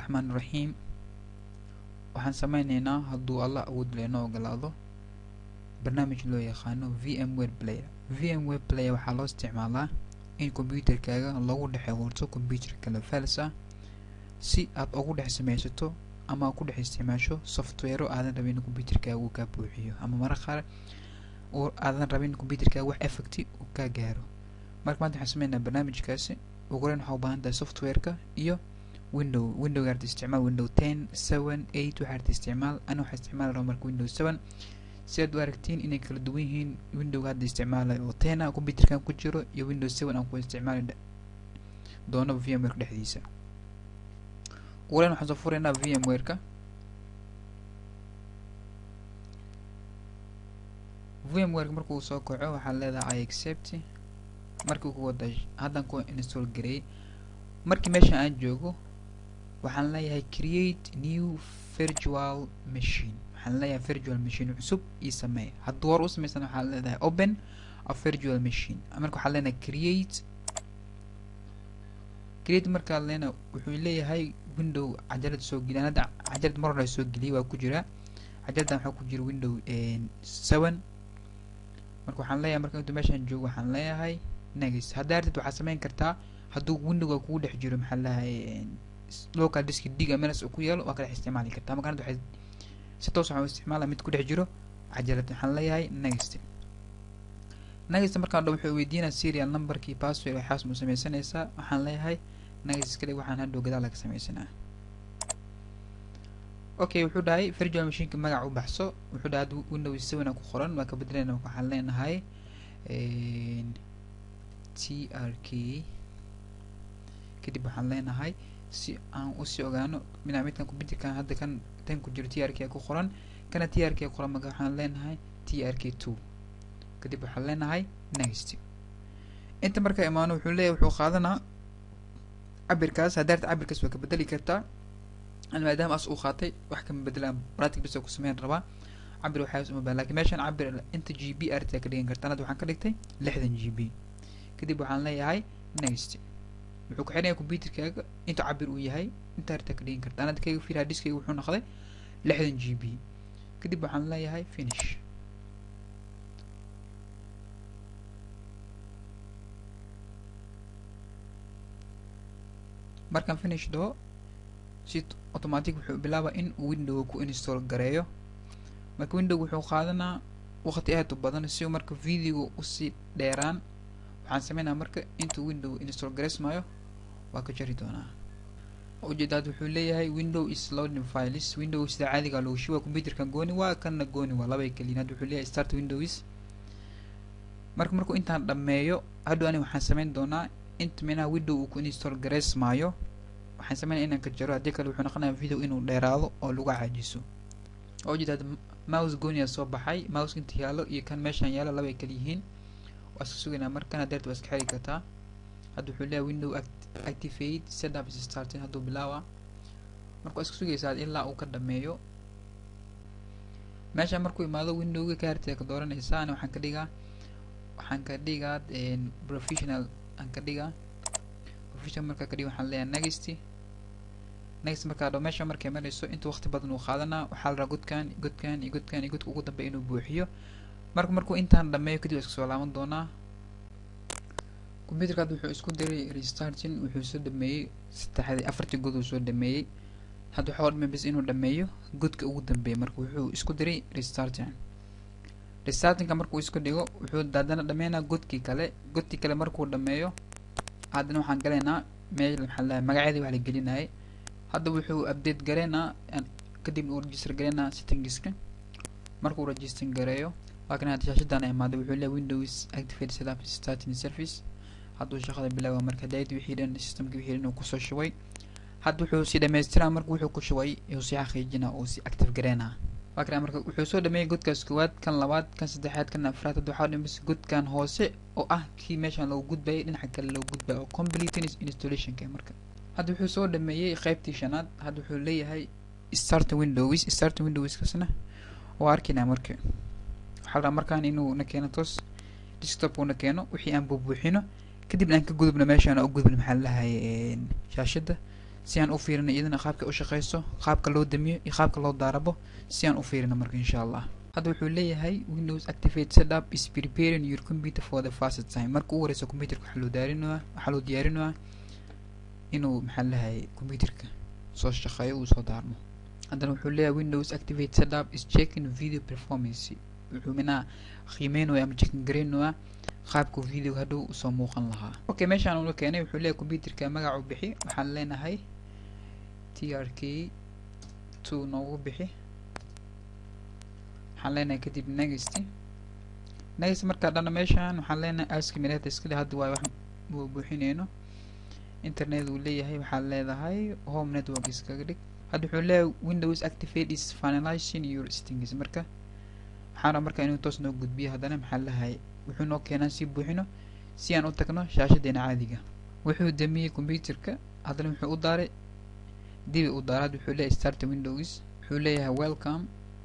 raxmaan raxiim waxaan sameyneynaa hadduu allah awood leenoo ogolaado barnaamij loo yaqaano v m ware player v m ware player waxaa loo isticmaalaa in computerkaaga lagu dhex abuurto computer kale fals ah si aad ugu dhex sameysato ama ku dhex isticmaasho softwaro aadan rabin in computerkaaga uu kaa buuxiyo ama mara qaar aadan rabin in computerkaaga wax effecti uu kaa gaaro marka maanta waxaan sameynaa barnaamijkaasi ugu horeyn waxaa u baahan tahay softwareka iyo window windowga arta isticmaal window ten seven eight waxaa arta isticmaal ana waxaa isticmaali rabaa marka window seven si aad u aragtiin inay kala duwan yihiin windowga hadda isticmaalay oo ten a computerkan ku jiro iyo window seven aan ku isticmaali doono vmware dhexdiisa ugu horeyn waxaan soo furaynaa vmwareka vmwareka markuu soo kaco waxaad leedahay i accept markii ku wada haddan ku install gareey markii meesha aan joogo waxaan leeyahay create new virtual machine waxaan leeyahay virtual machine cusub ii sameey hadduu hor u sameysan waxaan leedahay open a virtual machine marka waxaan leenahay create create markaa leena wuxuu leeyahay window cajalad soo geliy hadda cajalad mar hore soo geliyay waa ku jira cajaladdan waxaa ku jira window seven marka waxaan leeyahay marka intuu meeshaan joogo waxaan leeyahay next haddaa artid waxaad sameyn kartaa hadduu windowga kugu dhex jiro maxaa leeyahay local disk diga meels uu ku yeelo waa ka dhex isticmaali kartaa marka hadda waxay si toos waxaan u isticmaala mid ku dhex jiro cajalad waxaan leeyahay next next markaan dho wuxuu weydiinaa serial numberkii password waxaas mu sameysanaysaa waxaan leeyahay next kadib waxaan hadhow gadaal laga sameysanaa okay wuxuu dhahay virtual machineka magac u baxso wuxuu dhahay hadda window seven ku qoran waa ka bedelayna waxaan leenahay t r k kadib waxaan leenahay si aan usii ogaano mina midkan computerkan hadda kan tan ku jiro t r k ku qoran kana t r k qoran marka waxaan leenahay t r k two kadib waxaan leenahay next inta markaa imaano wuxuu leeyahay wuxuu qaadanaa cabirkaas haddaarta cabirkaas waa ka bedeli kartaa maadaama as uu qaatay wax kama bedelaan bratic bis ku sameyn rabaa cabir waxaas uma baa lakin meeshaan cabir inta g b arta ka dhigan kartaan hadda waxaan ka dhigtay lixdan g b kadib waxaan leeyahay next wuxuu ku xidhanya computerkaaga inta cabir uu yahay inta arta ka dhigan kartaan hadda kayga fiir hadiskayga wuxuu noqday lixdan g b kadib waxaan leeyahay finish markaan finish dhaho si automatic wuxuu bilaaba in uu window ku install gareeyo marka window wuxuu qaadanaa waqti aad u badan si marka videoga usii dheeraan waxaan sameynaa marka intuu window install gareysmayo waa ka jari doonaa ujeedaad wuxuu leeyahay window is loading files window sida caadiga loogu shuba computerkan gooni waa kanna gooni waa labay keliyin hadda wuxuu leeyahay start windows marka markuu intaan dhammeeyo hadhow ani waxaan sameyn doonaa inta minaha window uu ku install gareysmaayo waxaan sameynaya inaan ka jaro haddii kale wuxuu noqonaya video inuu dheeraado oo lagu caajiso oo ujeedaad mouse gooniya soo baxay mouse inta yaalo iyo kan meeshaan yaalo labay kala yihiin waa iska sugaynaa markan hadeerta waa iska xiri kartaa hadda wuxuu leeyahay window activate setup is starting hadduu bilaawa marka waa iska sugaysaa ilaa uu ka dhameeyo meeshaan markuu imaado windowga kaartida ka dooranaysaa ani waxaan ka dhigaa waxaan ka dhigaa professional aan ka dhigaa professional markaa ka dhiga waxaan leeyahay next next markaa dho meesha markay marayso inta waqti badan uu qaadanaa waxaa la rabaa godkan godkan iyo godkan iyo godka ugu dambeya inuu buuxiyo marka markuu intaan dhameeyo kadib waa iska soo laaban doonaa computerka hadda wuxuu isku diray restarting wuxuu soo dhameeyey saddexdii afartii god uu soo dhameeyey hadda waxaa dhimay bis inuu dhameeyo godka ugu dambeeya marka wuxuu isku diray restarting restartingka markuu isku dhigo wuxuu haddana dhameynaa godkii kale godkii kale markuu dhameeyo haddana waxaan galaynaa meel maxaa lahay magaceedii wax la gelinayay hadda wuxuu update gareynaa kadib uu register gareynaa settingska markuu register gareeyo waa kan hadda shaashadan imaaday wuxuu leeyahay windows activate setup starting service hadduu shaqada bilaawa marka dayada wixii dhan systemka wixii dhan uu kusoo shubay hadda wuxuu si dhammaystiraa marka wuxuu ku shubay uu si xaqiijinaa uu si active gareynaa waa kan marka wuxuu soo dhameeyay godkaas koowaad kan labaad kan saddexaad kan afraad hadda waxaa dhimis godkan hoose oo ah kii meeshaan loogu gudbayay dhinaca kale loogu gudbaya oo complete installationka marka hadda wuxuu soo dhameeyey qaybtii shanaad hadda wuxuu leeyahay start windows start windows kasna waa arkinaa marka waxaa rabaa markaan inuu na keeno toos desktop uu na keeno wixii aan buubuuxino kadibna aan ka gudubno meeshaan u gudubno maxaa lahay shaashada si aan u fiirino iyadana qaabka u shaqeyso qaabka loo damiyo iyo qaabka loo daarabo si aan u fiirino marka insha allah hadda wuxuu leeyahay windows activate setup is preparing your computer for the first time marka u horeysa computerka waxaa loo daarinayaa waxaa loo diyaarinayaa inuu maxaa lahay computerka soo shaqeeyo uu soo daarmo haddana wuxuu leeyahay windows activate setup is checking video performance wuxuu minaa qiimeynaya ama checking gareynayaa qaabku video hadhow usoo muuqan lahaa okay meeshaan ula keenay wuxuu leeyahay computerka magacu bixi waxaan leenahay t r k two noogu bixi waxaan leenahay kadib next next markaa dhana meeshaan waxaan leenahay ask minute iskale hadda waay wax uu buuxineyno internet uu leeyahay waxaad leedahay home network iskaga dhig hadda wuxuu leeyahay windows activate is finalizing your settings marka waxaana marka inuu toos noo gudbiyo haddana maxaa lahay wuxuu noo keenaa si buuxino si aan u tagno shaashadeena caadiga wuxuu damiyey computerka haddana wuxuu u daaray dibi u daaraad wuxuu leeyahay start windows wuxuu leeyahay welcome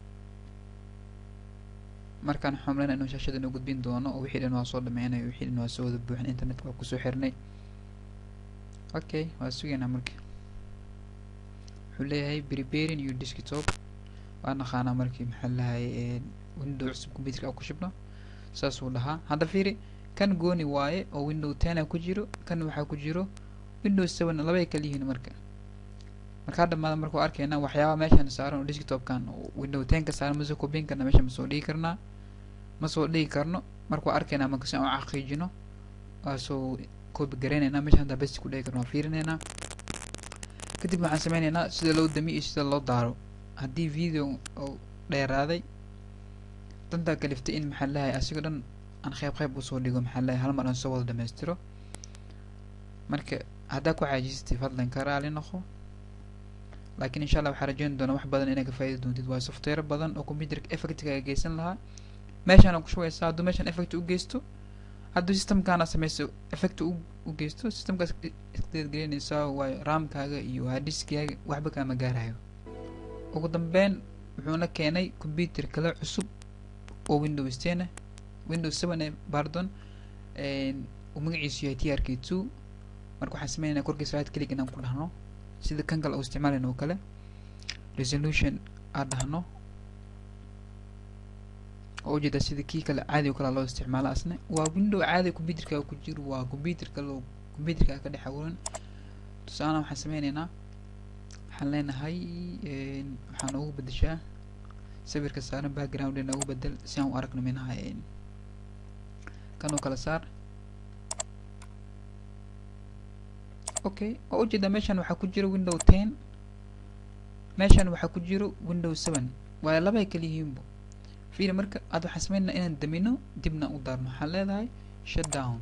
markaan xumlana inuu shaashada noo gudbin doono oo wixii dhan waa soo dhameynayo wixii dhan waa soo wada buuxin internet waa kusoo xirnay okay waa sugaynaa marka wuxuu leeyahay preparing your desktop waa naqaanaa markii maxaa lahay window cusub computerka ku shibno saasuu dhahaa hadda fiiri kan gooni waaye oo window ten ku jiro kan waxaa ku jiro windows seven labay kala yihiin marka markaa dhamaada markuu arkeyna waxyaaba meeshan saaran oo desktopkan window ten ka saaran masoo kobin karna meesha masoo dhigi karnaa masoo dhigi karno markuu arkeyna marka si aan u xaqiijino waasoo koobi gareyneynaa meesha hadda besti ku dhigi karno waan fiirineynaa kadib waxaan sameyneynaa sida loo damiyo iyo sida loo daaro haddii video oo dheeraaday dantaa kaliftay in maxaa lahay asigoo dhan aan qeyb qeyb usoo dhigo maxaa lahay hal mar aan soo wada dhamaystiro marka haddaa ku caajisatay fadlan ka raali noqo laakiin insha allah waxaa rajeyn doonaa wax badan inay ka faa'idi doontid waa software badan oo computerka effectkaaga geysan lahaa meeshaana ku shugaysaa hadduu meeshaan effect u geysto hadduu systemkaana sameyso effect u u geysto systemkaas isdeedgelinaysaa waayo raamkaaga iyo hadiskaaga waxba kaama gaarayo ugu dambeyn wuxuuna keenay computer kale cusub oo windows ten ah windows seven eh pardon uu magaciisu yahay t r k two marka waxaan sameynayna korkiisa right click inaan ku dhahno sida kan kale uu isticmaalayna oo kale resolution aan dhahno oo ujeeda sida kii kale caadi o kale loo isticmaalo asna waa window caadi computerka ku jiro waa computer kale oo computerka ka dhex abuuran tusaale waxaan sameyneynaa waxaan leenahay waxaan ugu bedeshaa sawirka saaran background ina ugu bedel si aan u aragno minaha kan oo kala saar okay oo ujeeda meeshan waxaa ku jiro window ten meeshan waxaa ku jiro window seven waayo labay kala yihiinbo fiiri marka aad waxaan sameynaa inaan damino dibna u daarno waxaan leedahay shut down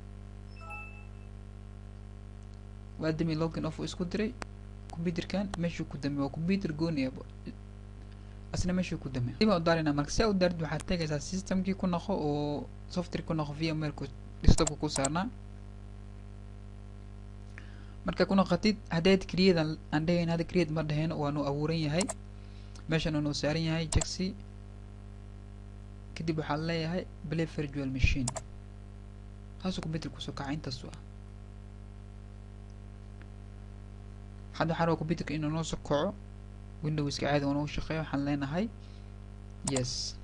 waa dami login off isku diray computerkan meeshuu ku dami waa computer gooni ah asna meeshuu ku dami dibaa u daarayna marka si aa u daarid waxaad tegaysaa systemkii ku noqo oo software ku noqo vmware desktopka ku saarnaa marka ku noqotid haddaad create aan dhahayn hadda create ma dhahayno waa nuu abuuran yahay meeshan nuu saaran yahay jaxi kadib waxaa leeyahay play virtual machine taasuu computer kusoo kaca intaasu ah hadda waxaa raba computerka inuu noo soo kaco windowska caadi oo noo shaqeeyo waxaan leenahay yes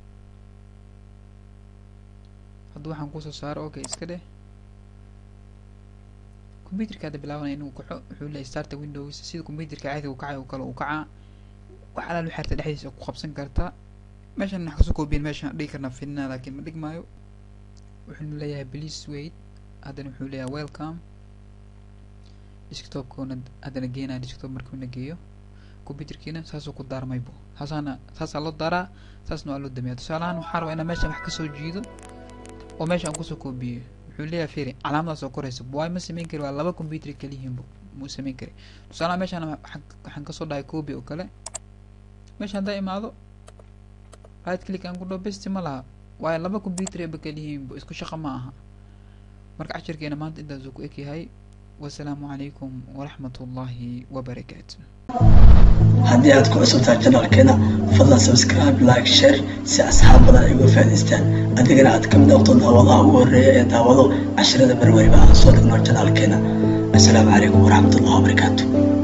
hadda waxaan kusoo saaro okay iska dheh computerka hadda bilaabanaya inuu kaco wuxuu leeyahay starta windows sida computerka caadiga u kacayo kale uu kacaa wax alaal waxaarta dhexdiisa ku qabsan kartaa meeshan wax kasoo koobiyen meeshan dhigi karnaa fidnaa laakiin ma dhigmaayo wuxuuna leeyahay please wait haddana wuxuu leeyahay welcome desktopkuna haddana geenaya desktop markuuna geeyo computerkiina saasuu ku daarmaybo saasaana saasaa loo daaraa saasna waa loo damiyaa tusaalahaan waxaa rabaa inaan meeshan wax kasoo jiido oo meesha aan kusoo koobiyo wuxuu leeyahay firi calaamadaas oo koraysa waay ma samayn kari waa laba computer kaliyihiinbo muu samayn kari tusaalahaan meeshaan waxaan kasoo dhahay copy oo kale meesha haddaa imaado right click aan ku dhaho besti ma laha waayo laba computer eba kaliyihiinbo isku shaqo ma aha marka cashirkeena maanta intaasuu ku egyahay wasalaamu calaykum waraxmat ullaahi wabarakaatu haddii aad ku cusubtahay janalkeena fadlan subscribe like share si asxaab badan ay uga faa'idaystaan adigana aad ka mid noqdo daawadaha ugu horreeya ee daawado casharada marwariba aan soo dhigno janaalkeena assalaamu calaykum waraxmat ullahi wabarakaatu